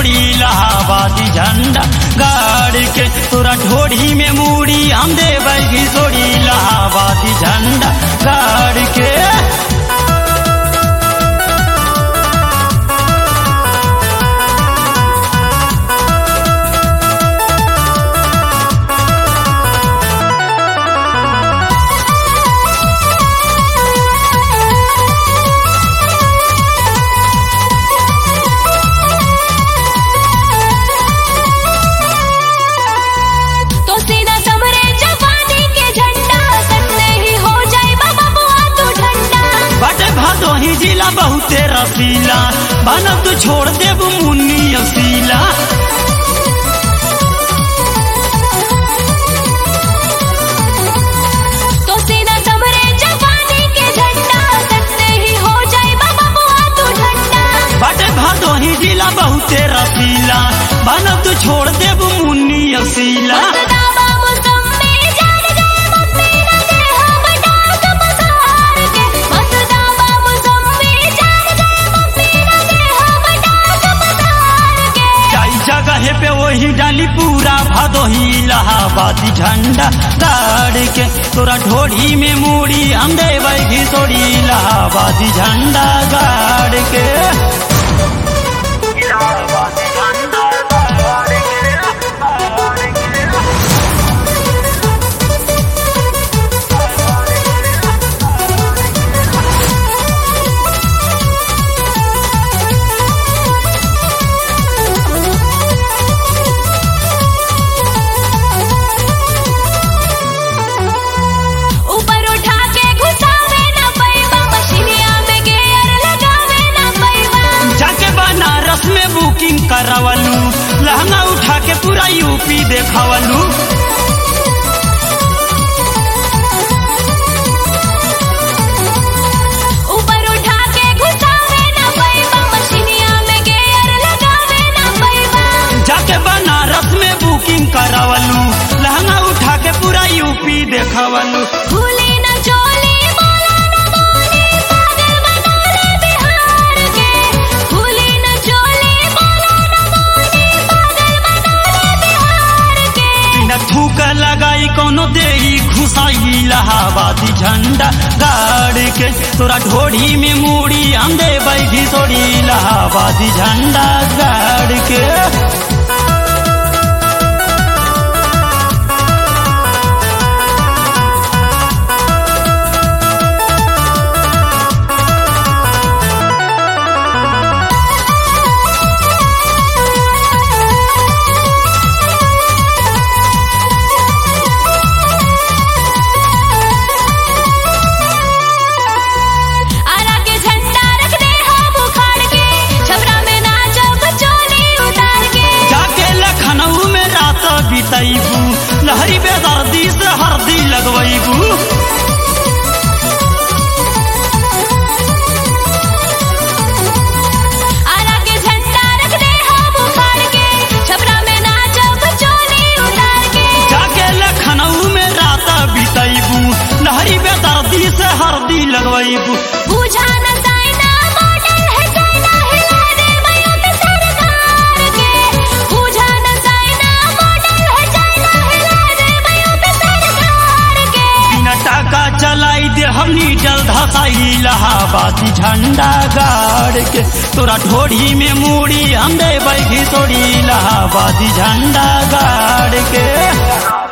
तोड़ी इलाहाबादी झंडा गाड़ के तोरा ढोड़ी में मूड़ी हम देवगी तोड़ी इलाहाबादी झंडा गाड़ के तो सीधा समरे जवानी के झंडा सटने ही हो जाए बाबा बुआ तू ठंडा बटे भदोही जिला बहुते रसीला बनब तू छोड़ देब मुन्नी असीला तो सीधा समरे जवानी के झंडा सटने ही हो जाए बाबा बुआ तू ठंडा बटे भदोही जिला बहुते रसीला बनब तू छोड़ देब मुन्नी असीला मतदाबा मुसम्मे जान गए मम्मी न दे हम डाक पसार के मतदाबा मुसम्मे जान गए मम्मी न दे हम डाक पसार के जाई जगह पे वही डाली पूरा भदोही इलाहाबादी झंडा गाड़ के तोरा ढोड़ी में मूड़ी हम देवगी तोड़ी इलाहाबादी झंडा गाड़ के ऊपर उठा के घुसावे ना पैबा मशीनिया में गेयर लगावे ना पैबा जाके बनारस में बुकिंग करावलू लहंगा उठा के पूरा यूपी देखावलू ऊपर उठा के घुसावे ना पैबा मशीनिया में गेयर लगावे ना पैबा जाके बनारस में बुकिंग करावलू लहंगा उठा के पूरा यूपी देखावलू भूली न चोली बोला न बोली पागल बना ले बिहार के भूली न चोली बोला न बोली पागल बना ले बिहार के बिना थूक लगाई कोनो देही घुसाई इलाहाबादी झंडा गाड़ के तोरा ढोड़ी में मूड़ी हम देवगी तोड़ी इलाहाबादी झंडा गाड़ के आरा के झंडा रख दे हम उखाड़ के छबरा में नाचब चोली उतार के जाके लखनऊ में रात बितैबू लहरी बेदर्दी से हरदी लगवैबू आरा के झंडा रख दे हम उखाड़ के छबरा में नाचब चोली उतार के जाके लखनऊ में रात बितैबू लहरी बेदर्दी से हरदी लगवैबू बुझा न साइना मॉडल है चाइना हिला दे मैं पे सरकार के बुझा न साइना मॉडल है चाइना हिला दे मैं पे सरकार के बिना टाका चलाई दे हमनी जल धसाई इलाहाबादी झंडा गाड़ के तोरा ढोड़ी में मूड़ी हम देवगी तोड़ी इलाहाबादी झंडा गाड़ के